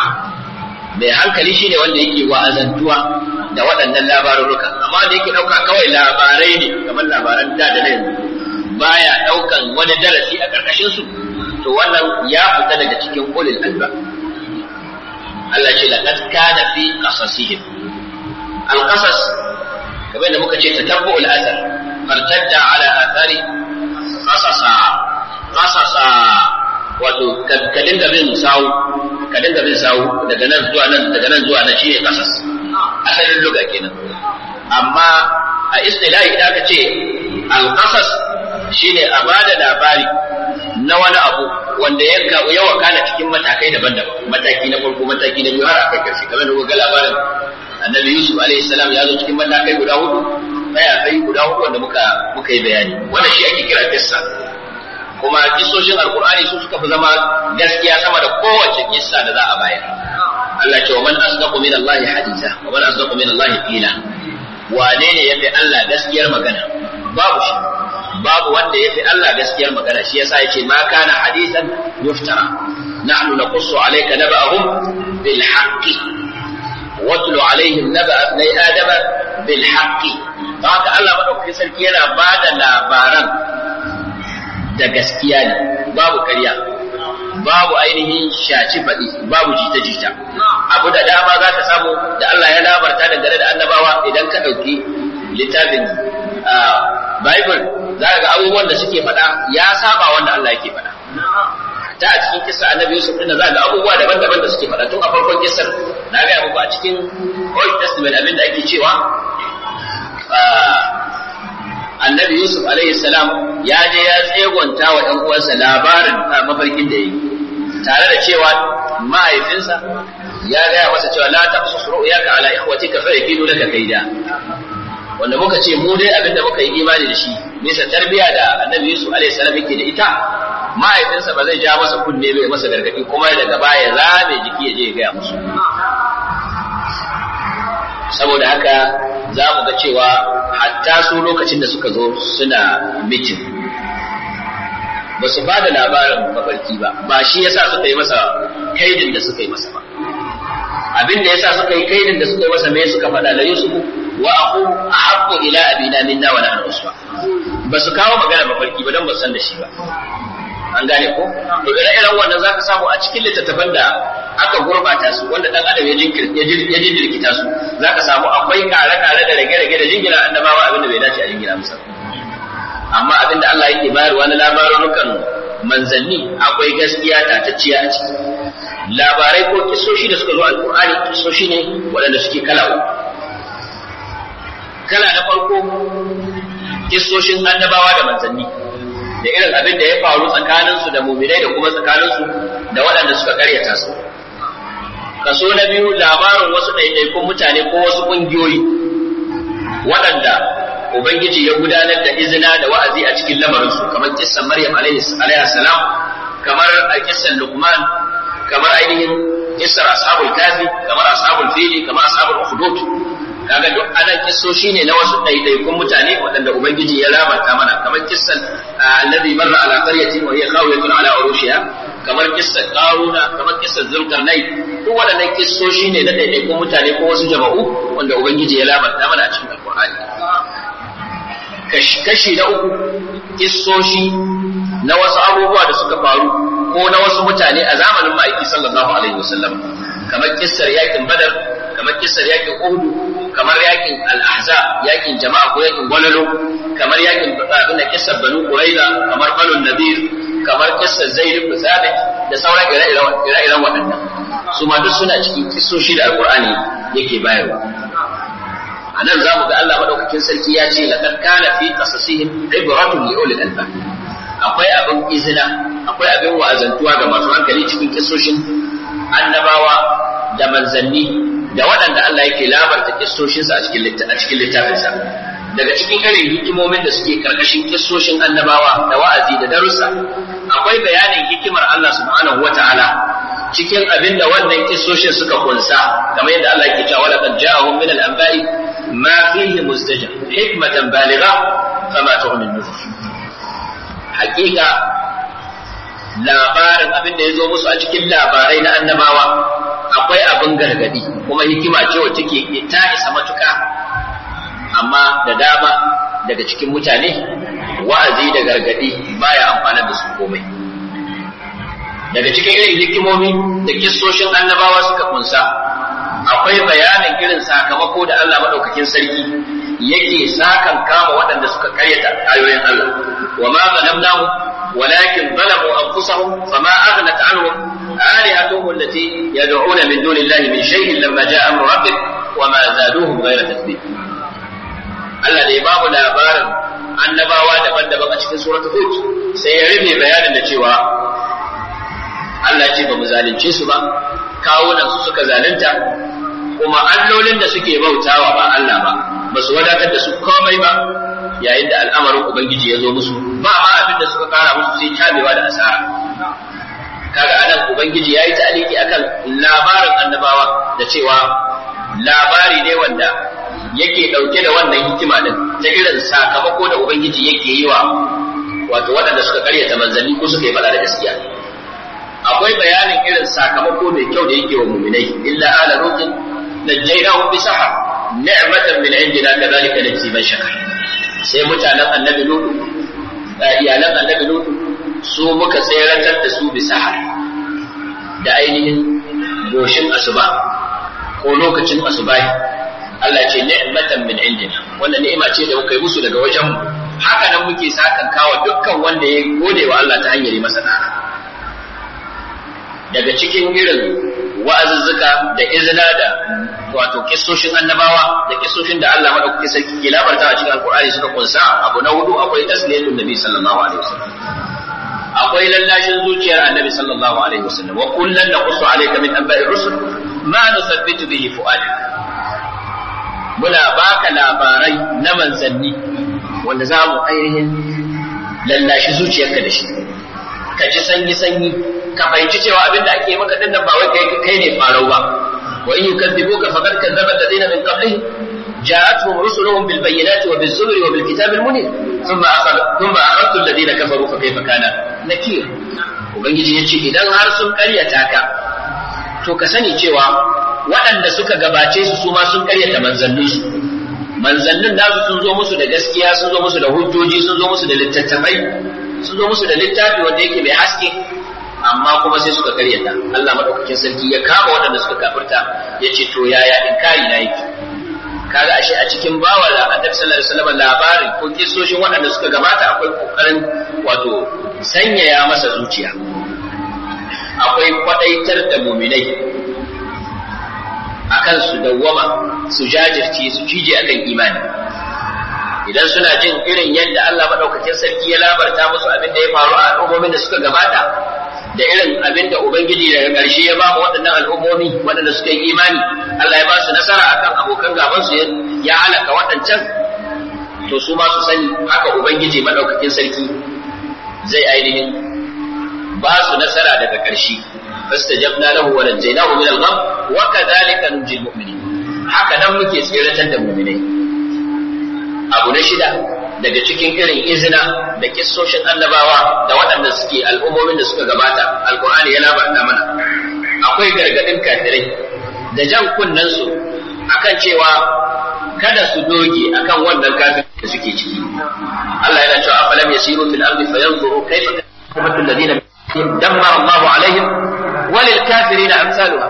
mai hankali shine wanda yake wa'azantuwa da waɗannan labarurruka amma wanda yake ɗauka kawai labarai ne kamar labaran da da na yanzu baya ɗaukan wani darasi a ƙarƙashin su to wannan ya fita daga cikin ulil alba Allah ce laqad kana fi qasasihim al-qasas kamar da muka ce tatabbu al-athar fartadda ala athari qasasa qasasa wato ka dinga bin sawu ka dinga bin sawu daga nan zuwa nan daga nan zuwa nan shine kasas asalin luga kenan amma a istilahi idan aka ce al-qasas shine a bada labari na wani abu wanda ya ya wakana cikin matakai daban-daban mataki na farko mataki na biyu har aka karshe kamar da ga labarin annabi yusuf alaihi salam ya zo cikin matakai guda hudu baya kai guda hudu wanda muka muka yi bayani wannan shi ake kira kissa kuma kisoshin alkur'ani su suka fi zama gaskiya sama da kowace kissa da za a bayar Allah ce wa man asdaqu min Allah hadisa wa man asdaqu min Allah qila wane ne yafi Allah gaskiyar magana babu shi babu wanda yafi Allah gaskiyar magana shi yasa yace ma kana hadisan yuftara nahnu naqussu alayka naba'ahum bil haqqi watlu alaihim naba'a ibn adama bil haqqi haka Allah madaukakin sarki yana bada labaran da gaskiya ne babu karya babu ainihin shaci faɗi babu jita-jita abu da dama za ka samu da Allah ya labarta dangane da annabawa idan ka ɗauki littafin Bible za ka ga abubuwan da suke faɗa ya saba wanda Allah yake faɗa ta a cikin kisa annabi Yusuf ɗin za ga abubuwa daban-daban da suke faɗa tun a farkon kisar na gaya muku a cikin Old Testament abin da ake cewa annabi Yusuf alaihi salam ya je ya tsegonta wa ɗan uwansa labarin mafarkin da yi tare da cewa mahaifinsa ya gaya masa cewa la taqsus ru'yaka ala ikhwatika fa yakidu laka kaida wanda muka ce mu dai abinda muka yi imani da shi bisa tarbiya da annabi Yusuf alaihi salam yake da ita mahaifinsa ba zai ja masa kunne bai masa gargadi kuma daga baya zame jiki ya je ya gaya musu saboda haka za mu ga cewa hatta su lokacin da suka zo suna mitin ba su ba da labarin mafarki ba ba shi yasa suka yi masa kaidin da suka yi masa ba abin da yasa suka yi kaidin da suka yi masa me suka faɗa da Yusuf wa aqu ahaqqu ila abina minna wa nahnu usba ba su kawo magana mafarki ba dan ba san da shi ba an gane ko to ire iren wannan zaka samu a cikin littattafan da aka gurbata su wanda dan adam ya jirkita su zaka samu akwai kare-kare da rage-rage da jingina annabawa abinda bai dace a jingina musa amma abinda Allah yake bayarwa na labarukan manzanni akwai gaskiya tatacciya a ciki labarai ko kisoshi da suka zo alkur'ani kisoshi ne waɗanda suke kala kala na farko kissoshin annabawa da manzanni da irin abin da ya faru tsakaninsu da muminai da kuma tsakaninsu da waɗanda suka karyata su kaso na biyu labarin wasu ɗaiɗaikun mutane ko wasu ƙungiyoyi waɗanda ubangiji ya gudanar da izina da wa'azi a cikin lamarinsu kamar kissan maryam alaihi salam kamar a kissan luqman kamar ainihin kissar ashabul kafi kamar ashabul fili kamar ashabul ukhdud kaga duk anan kissoshi ne na wasu ɗaiɗaikun mutane waɗanda ubangiji ya labarta mana kamar kissan alladhi marra ala qaryatin wa hiya khawiyatun ala urushiha kamar kissan qaruna kamar kissan zulkarnain duk waɗannan kissoshi ne na ɗaiɗaikun mutane ko wasu jama'u wanda ubangiji ya labarta mana a cikin alqur'ani kashi na uku kissoshi na wasu abubuwa da suka faru ko na wasu mutane a zamanin ma'aiki sallallahu alaihi wasallam kamar kissar yakin badar kamar kissar yakin uhud kamar yakin al-ahza yakin jama'a ko yakin gwalalo kamar yakin abin da kissar banu quraiza kamar banu nadir kamar kissar zaid ibn sabit da sauran ire-iren waɗannan su ma duk suna cikin kissoshi da alqur'ani yake bayarwa a nan za mu ga Allah madaukakin sarki ya ce laqad kana fi qasasihim ibratun li ulil albab akwai abin izina akwai abin wa'azantuwa ga masu hankali cikin kissoshin annabawa da manzanni da waɗanda Allah yake labarta kissoshinsa a cikin a cikin littafinsa daga cikin irin hikimomin da suke karkashin kissoshin annabawa da wa'azi da darussa akwai bayanin hikimar Allah subhanahu wata'ala cikin abin da wannan kissoshin suka kunsa kamar yadda Allah yake cewa laqad ja'ahum min al-anba'i ma fihi mustajab hikmatan baligha fama tughni an-nuzur hakika labarin abin da ya zo musu a cikin labarai na annabawa akwai abin gargadi kuma hikima ce wacce ke ta isa matuka amma da dama daga cikin mutane wa'azi da gargadi baya amfanar da su komai daga cikin irin hikimomi da kissoshin annabawa suka kunsa akwai bayanin irin sakamako da Allah madaukakin sarki yake sakan kama waɗanda suka karyata ayoyin Allah wa ma zalamnahu ولكن ظلموا أنفسهم فما أغنت عنهم آلهتهم التي يدعون من دون الله من شيء لما جاء أمر ربك وما زادوهم غير تثبيت Allah da ya bamu labarin annabawa daban-daban a cikin suratul Hud sai ya rufe bayanin da cewa Allah ce ba mu zalunce su ba kawunan su suka zalunta kuma allolin da suke bautawa ba Allah ba ba su wadatar da su komai ba yayin da al'amarin ubangiji ya zo musu ba ma abin da suka kara musu sai tabewa da asara kaga anan ubangiji yayi ta'aliki akan labarin annabawa da cewa labari ne wanda yake dauke da wannan hikima din ta irin sakamako da ubangiji yake yi wa wato waɗanda suka karyata manzanni ko suka yi faɗa da gaskiya akwai bayanin irin sakamako mai kyau da yake wa muminai illa ala lutin najjaynahum bi sahar ni'matan min indina kadhalika najzi man shakar sai mutanen annabi lutu iyalan annabi lutu su muka tseratar da su bi sahar da ainihin goshin asuba ko lokacin asubahi Allah ce ni'matan min indina wannan ni'ima ce da muka yi musu daga wajen mu haka nan muke sakan kawa dukkan wanda ya gode wa Allah ta hanyar yi masa da'a daga cikin irin wa'azuzzuka da izina da wato kissoshin annabawa da kissoshin da Allah madaukaki sarki ke labarta a cikin alkur'ani suka kunsa abu na hudu akwai tasliyatul nabi sallallahu alaihi wasallam akwai lallashin zuciyar annabi sallallahu alaihi wasallam wa kullan naqussu alayka min anba'i rusul ma nusabbitu bihi fu'adak muna baka labarai na manzanni wanda za mu ainihin lallashi zuciyarka da shi ka ji sanyi sanyi ka fahimci cewa abin da ake maka dinnan ba wai kai kai ne farau ba wa in yukadzibuka faqad kadzdzaba alladhina min qablihim جاءتهم رسلهم بالبينات وبالزبر وبالكتاب المنير ثم أخذ ثم أخذت الذين كفروا فكيف كان نكير ubangiji ya ce idan har sun karyata ka to ka sani cewa waɗanda suka gabace su su ma sun karyata manzanninsu manzannin nasu sun zo musu da gaskiya sun zo musu da hujjoji sun zo musu da littattafai sun zo musu da littafi wanda yake mai haske amma kuma sai suka karyata Allah madaukakin sarki ya kama waɗanda suka kafirta ya ce to yaya inkari na yake kaga ashe a cikin bawa da annabi sallallahu alaihi wasallam labarin ko kisoshin waɗanda suka gabata akwai kokarin wato sanyaya masa zuciya akwai kwadaitar da muminai akan su dawwama su jajirce su cije akan imani idan suna jin irin yadda Allah madaukakin sarki ya labarta musu abin da ya faru a al'ummomin da suka gabata da irin abin da Ubangiji daga ƙarshe ya ba mu waɗannan al'ummomi waɗanda suka yi imani Allah ya ba su nasara akan abokan gaban su ya halaka waɗancan to su ma su sani haka Ubangiji madaukakin sarki zai ainihin ba su nasara daga ƙarshe fastajabna lahu wa najaynahu min al-gham wa kadhalika nunjil mu'minin haka nan muke tsiratar da mu'minai abu na shida daga cikin irin izina da kissoshin annabawa da waɗanda suke al'ummomin da suka gabata alkur'ani ya labarta mana akwai gargaɗin kafirai da jan kunnen su akan cewa kada su doge akan wannan kafin da suke ciki Allah yana cewa afalam yasiru fil ardi fayanzuru kayfa kana alladhina dammara Allahu alaihim walil kafirina amsaluha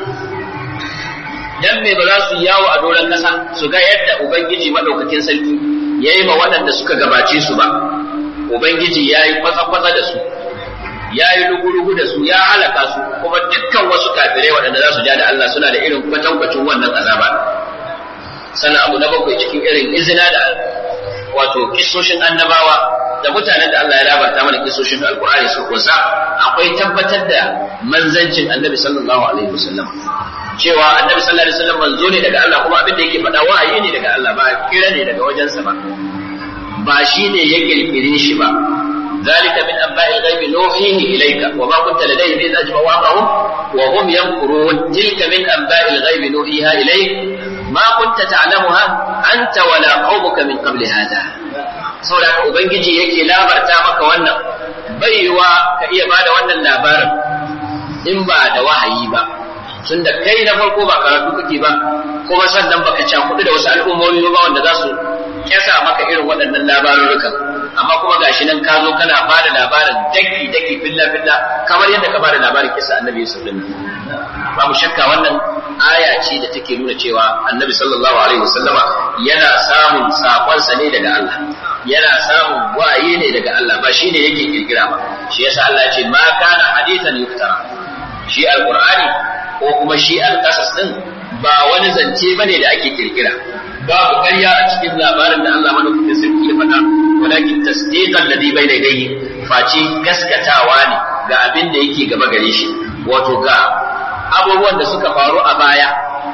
dan me ba za su yawo a doron kasa su ga yadda ubangiji madaukakin sarki ya yi ma waɗanda suka gabace su ba ubangiji ya yi kwatsa-kwatsa da su ya yi lugu-lugu da su ya halaka su kuma dukkan wasu kafirai waɗanda za su ja da Allah suna da irin kwatankwacin wannan azaba sannan abu na bakwai cikin irin izina da wato kisoshin annabawa da mutanen da Allah ya labarta mana kisoshin alkur'ani su kusa akwai tabbatar da manzancin annabi sallallahu alaihi wasallam cewa annabi sallallahu alaihi wasallam manzo ne daga Allah kuma abin da yake faɗa wahayi ne daga Allah ba kira ne daga wajensa ba ba shi ne ya kirkire shi ba ذلك من أنباء الغيب نوحيه إليك وما كنت لديهم إذ أجمعوا أمرهم وهم يمكرون تلك من أنباء الغيب نوحيها إليك ما كنت تعلمها أنت ولا قومك من قبل هذا saboda ubangiji yake labarta maka wannan baiwa ka iya bada wannan labarin in ba da wahayi ba tunda kai na farko ba karatu kake ba kuma sannan baka cakudu da wasu al'ummomi ba wanda za su kyasa maka irin waɗannan labarurrukan amma kuma gashi nan ka zo kana bada labarin daki daki filla filla kamar yadda ka bada labarin kisa annabi Yusuf din babu shakka wannan aya ce da take nuna cewa annabi sallallahu alaihi wasallama yana samun sakonsa ne daga Allah yana samun waye ne daga Allah ba shine yake kirkira ba shi yasa Allah ya ce ma kana hadithan yuftara shi alqur'ani ko kuma shi alqasas din ba wani zance bane da ake kirkira babu ƙarya a cikin labarin da Allah madaukakin sarki ya faɗa walakin tasdiqan ladhi bayna yadayhi face gaskatawa ne ga abin da yake gaba gare shi wato ga abubuwan da suka faru a baya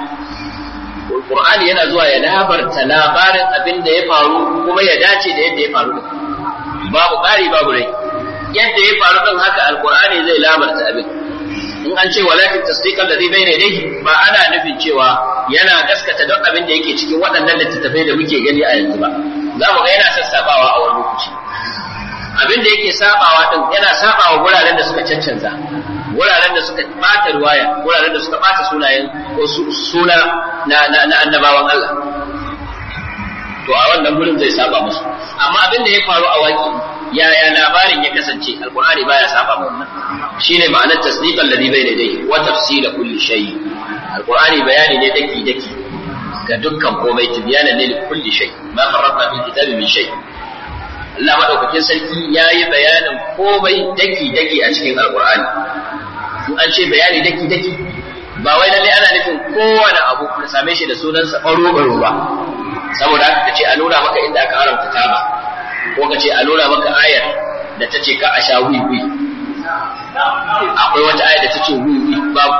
Qur'ani yana zuwa ya labarta labarin abin da ya faru kuma ya dace da yadda ya faru babu ƙari babu rai yadda ya faru din haka alqur'ani zai labarta abin in an ce walakin tasdiqan ladhi bayna yadayhi ba ana nufin cewa yana gaskata don abin da yake cikin waɗannan littattafai da muke gani a yanzu ba za mu ga yana sassabawa a wani lokaci abin da yake sabawa din yana sabawa guraren da suka cancanza wuraren da suka bata ruwaya wuraren da suka bata sunayen ko suna na, na, na annabawan Allah to a wannan gurin zai saba musu amma abin da ya faru a waki yaya labarin ya kasance alqur'ani baya saba mu wannan shine ma'anar tasdiqan ladhi bayna yadayhi wa tafsila kulli shay alqur'ani bayani ne daki daki ga dukkan komai tibyana ne li kulli shay ma farratna fil kitabi min shay Allah madaukakin sarki yayi bayanin komai daki daki a cikin alqur'ani in an ce bayani daki daki ba wai lalle ana nufin kowane abu ka same shi da sunansa faro baro ba saboda haka kace a nuna maka inda aka haramta taba ko kace a nuna maka ayar da ta ce ka a sha wiwi akwai wata ayar da ta ce wiwi babu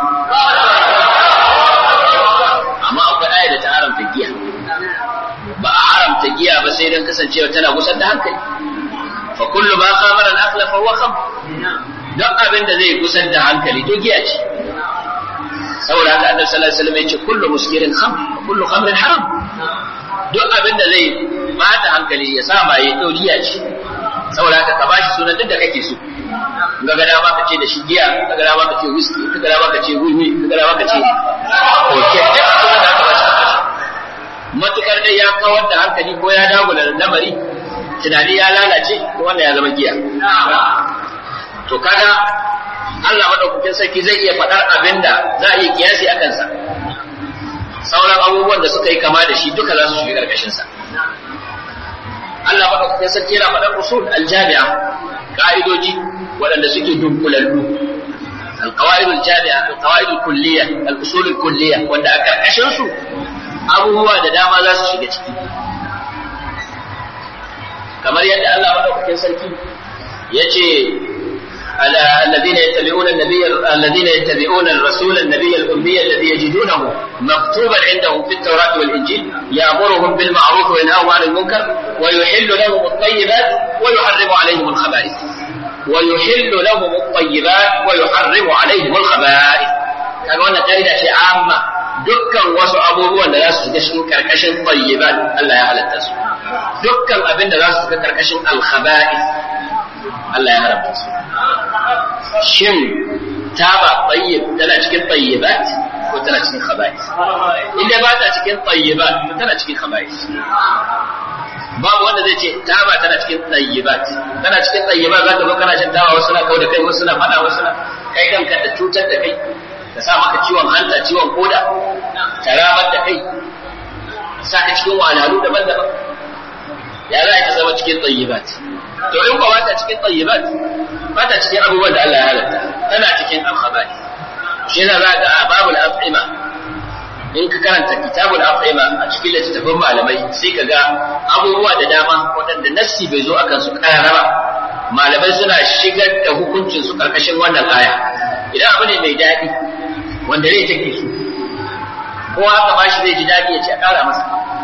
amma akwai ayar da ta haramta giya ba a haramta giya ba sai dan kasancewa tana gusar da hankali fa kullu ma khamara al-aqla fa huwa khamr duk abin da zai gusar da hankali to giya ce saboda haka annabi sallallahu alaihi wasallam ya ce kullu muskirin khamr wa kullu khamrin haram duk abin da zai bata hankali ya sa maye to giya ce saboda haka ka bashi sunan duk da kake so ga gada ma ka ce da shi giya ga gada ma ka ce whisky ga gada ma ka ce wiwi ga gada ma ka ce koke duk sunan da aka bashi matukar dai ya kawar da hankali ko ya dagula lamari tunani ya lalace to wannan ya zama giya to kaga Allah madaukakin sarki zai iya faɗar abinda za a iya kiyasi a kansa sauran abubuwan da suka yi kama da shi duka za su shiga karkashin sa Allah madaukakin sarki yana faɗar usul aljami'a ka'idoji waɗanda suke dunkulallu القواعد الجامعة القواعد الكلية الأصول الكلية wanda a karkashin su abubuwa da dama za su shiga ciki kamar yadda Allah madaukakin sarki yace الذين يتبعون النبي الذين يتبعون الرسول النبي الأمي الذي يجدونه مكتوبا عندهم في التوراة والإنجيل يأمرهم بالمعروف وينهاهم عن المنكر ويحل لهم الطيبات ويحرم عليهم الخبائث ويحل لهم الطيبات ويحرم عليهم الخبائث kaga wannan kaida ce amma dukkan wasu abubuwan da za su shiga cikin karkashin tayyibat Allah ya halatta su dukkan abin da za su shiga karkashin al-khaba'ith Allah ya haramta su shin taba tayyib tana cikin tayyibat ko tana cikin khaba'ith inda ba ta cikin tayyibat tana cikin khaba'ith babu wanda zai ce taba tana cikin tayyibat tana cikin tayyibat zaka zo kana shan taba wasu na kawo da kai wasu na fada wasu na kai kanka da cutar da kai ka sa maka ciwon hanta ciwon koda ta ramar da kai sa ka cikin wahalhalu daban-daban ya za ka zama cikin tayyibat to in ba ta cikin tayyibat ba ta cikin abubuwan da Allah ya halatta tana cikin alkhabari shi yana za ga babul af'ima in ka karanta kitabul af'ima a cikin littattafan malamai sai ka ga abubuwa da dama waɗanda nassi bai zo akan su karara ba malamai suna shigar da hukuncin su karkashin wannan aya idan abu ne mai daɗi wanda zai take su ko haka ba shi zai ji daɗi ya ce a ƙara masa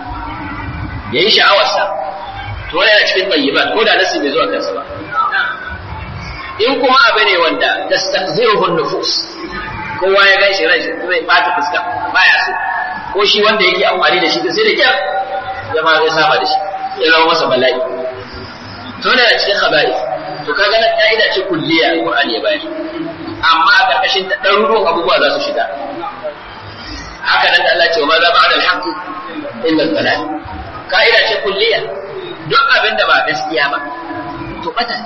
ya yi sha'awarsa to yana cikin tayyibat ko da nasi bai zo a kansa ba in kuma abu ne wanda tastaqziruhu nufus kowa ya gan shi ranshi zai bata fuska baya so ko shi wanda yake amfani da shi da sai da kyar ya ma zai saba da shi ya zama masa bala'i to yana cikin khaba'i to kaga nan ka'ida ce kulliya Qur'ani ya bayar amma a karkashin ta ɗaruruwan abubuwa za su shiga haka nan da Allah ce wa ma za ba'da al-haqqi illa al-dalal ka'ida ce kulliya duk abin da ba gaskiya ba to bata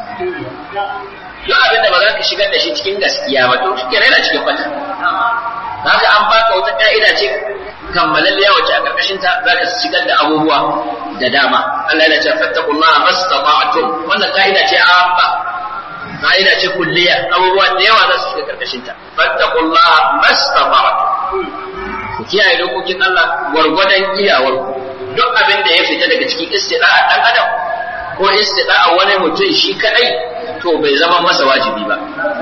duk abin da ba za ka shigar da shi cikin gaskiya ba to shi yana cikin bata haka an baka wata ka'ida ce kammalalliya wacce a karkashin ta za ka shigar da abubuwa da dama Allah yana ce fattaqullaha mastata'tum wannan ka'ida ce amma ka'ida ce kulliya abubuwa da yawa za su shiga karkashin ta fattaqullaha mastata'tum ku kiyaye dokokin Allah gwargwadon iyawar ku duk abin da ya fita daga cikin istida'a dan adam ko istida'a wani mutum shi kadai to bai zama masa wajibi ba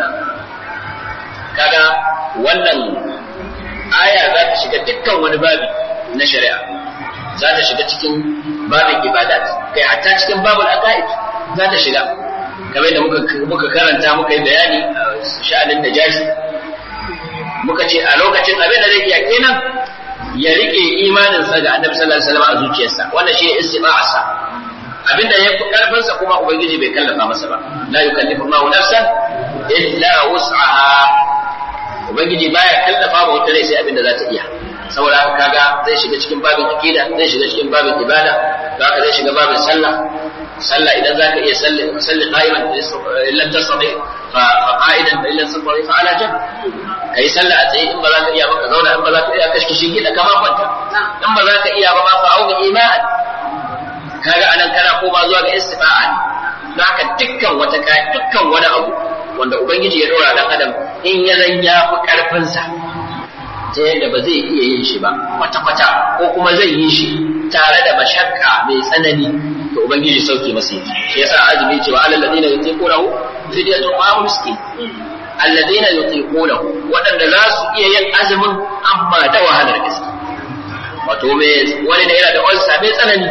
kaga wannan aya za ta shiga dukkan wani babi na shari'a za ta shiga cikin babin ibadat kai hatta cikin babul aqaid za ta shiga kamar da muka muka karanta muka yi bayani a sha'anin najashi muka ce a lokacin abin da zai iya kenan ya rike imaninsa ga annabi sallallahu alaihi wasallam a zuciyarsa wannan shi istiba'arsa abinda ya fi karfinsa kuma ubangiji bai kallafa masa ba la yukallifu Allahu nafsan illa wus'aha ubangiji baya kallafa ba wata rai sai abinda za ta iya saboda haka kaga zai shiga cikin babin aqida zai shiga cikin babin ibada zaka zai shiga babin sallah sallah idan zaka iya salli salli qa'iman illa tasdi fa qa'idan illa tasdi fa ala jam kai sallah a tsaye in ba za ka iya ba ka zauna in ba za ka iya kashkishin gida kama kwanta in ba za ka iya ba ma fa auga iman kaga anan kana koma zuwa ga istifa'a ne haka dukkan wata kai dukkan wani abu wanda ubangiji ya dora dan adam in ya zan ya fi karfin sa ta yadda ba zai iya yin shi ba kwata kwata ko kuma zai yi shi tare da mashakka mai tsanani to ubangiji sauke masa yi shi yasa azumi cewa alal ladina yutiqunahu fidyatun ta'am miskin alladina yutiqunahu wadanda za su iya yin azumin amma da wahalar gaske wato me wani da yana da ulsa mai tsanani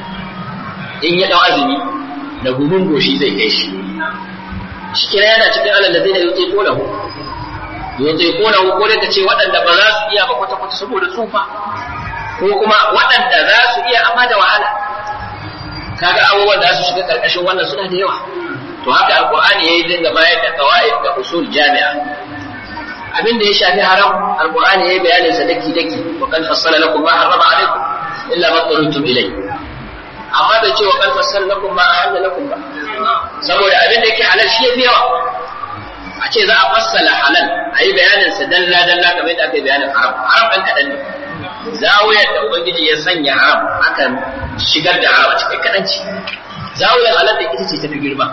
in ya dau azumi da gumin goshi zai kai shi shi kira yana cikin alal ladina yutiqunahu yutiqunahu ko da kace waɗanda ba za su iya ba kwata kwata saboda tsufa ko kuma waɗanda za su iya amma da wahala kaga abubuwan da su shiga karkashin wannan suna da yawa to haka alqur'ani yayi dinga bayar da qawaid da usul jami'a abin da ya shafi haram alqur'ani yayi bayanin sa daki daki wa kan fassala lakum ma harrama alaikum illa ma tarutum ilay amma bai ce wa kan fassala lakum ma ahalla lakum ba saboda abin da yake halal shi yafi yawa a ce za a fassala halal a yi bayanin sa dalla dalla kamar yadda aka yi bayanin haram haram ɗan kaɗan ne zawiyar da ubangiji ya sanya haram aka shigar da haram a cikin kaɗan ce zawiyar halal da ita ce tafi girma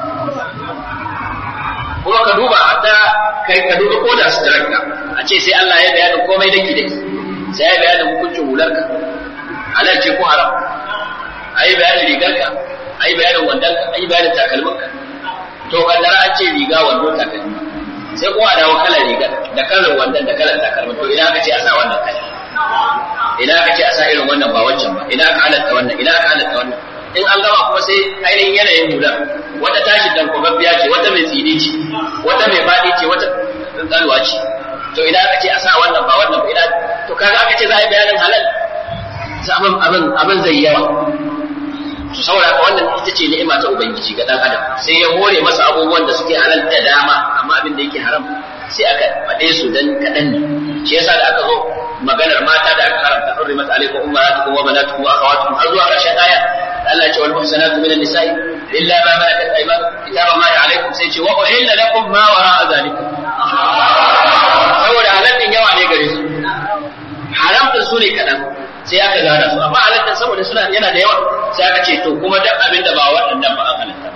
kuma ka duba hatta kai ka duba ko da suturarka a ce sai Allah ya bayanin komai daki daki sai ya bayanin hukuncin hularka halal ce ko haram a yi bayanin rigarka a yi bayanin wandonka a yi bayanin takalminka to kaddara an ce riga wando takalmi sai kuma a dawo kalar rigar da kalar wandon da kalar takalmin to idan aka ce a sa wannan kala idan aka ce a sa irin wannan ba wancan ba idan aka halatta wannan idan aka halatta wannan in an gama kuma sai ainihin yanayin hular wata tashi tankwababbiya ce wata mai tsini ce wata mai faɗi ce wata tsalwa ce to idan aka ce a sa wannan ba wannan ba idan to kaga aka ce za a yi bayanin halal abin abin abin zai yawa to saboda ka wannan ita ce ni'ima ta ubangiji ga dan adam sai ya hore masa abubuwan da suke halal da dama amma abin da yake haram sai aka faɗe su dan kaɗan ne shi yasa da aka zo maganar mata da aka haramta hurrimat alaikum ummahatukum wa banatukum wa akhawatukum har zuwa ƙarshen aya Allah ya ce wal muhsanatu minan nisa'i illa ma malakat aymanukum kitaba ma alaikum sai ce wa uhilla lakum ma wara'a zalikum saboda halal din yawa ne gare su haram din su ne kaɗan sai aka gana su amma halittar saboda suna yana da yawa sai aka ce to kuma duk abin da ba waɗannan ba an halitta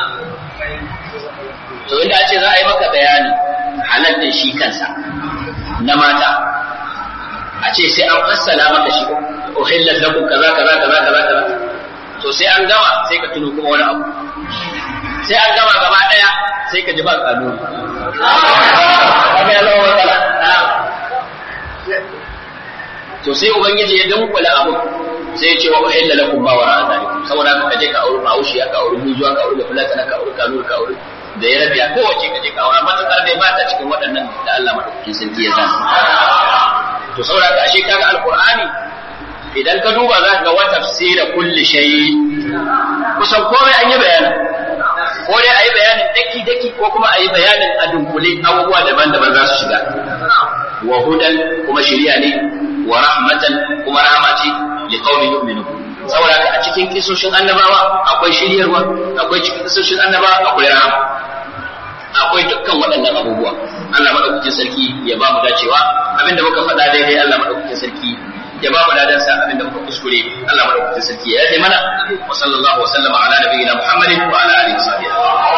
to inda a ce za a yi maka bayani halittar shi kansa na mata a ce sai an fassala maka shi uhillat lakum kaza kaza kaza kaza kaza to sai an gama sai ka tuno kuma wani abu sai an gama gaba daya sai ka ji ba kanuni kaga ya zama matsala to sai ubangiji ya dunkula abu sai ya ce wa uhilla lakum ma wara zalikum saboda ka je ka auri bahaushe ka auri bujuwa ka auri fulata ka auri kanuri ka auri da ya rabiya kowace ka je ka aura matakar dai ba ta cikin waɗannan da Allah madaukakin sarki ya zana to saboda ka ashe kaga alqur'ani idan ka duba za ka ga wa tafsira kulli shay kusan komai an yi bayani ko dai a yi bayanin daki daki ko kuma a yi bayanin a dunkule abubuwa daban-daban za su shiga wa hudan kuma shiriya ne wa rahmatan kuma rahama ce li qaumin yu'minun saboda a cikin kisoshin annabawa akwai shiryarwa akwai cikin kisoshin annabawa akwai rahama akwai dukkan waɗannan abubuwa Allah madaukakin sarki ya ba mu dacewa abinda muka faɗa daidai Allah madaukakin sarki ya ba mu ladan sa abinda muka kuskure Allah madaukakin sarki ya yi mana wa sallallahu wa sallama ala nabiyyina Muhammadin wa ala alihi wa sahbihi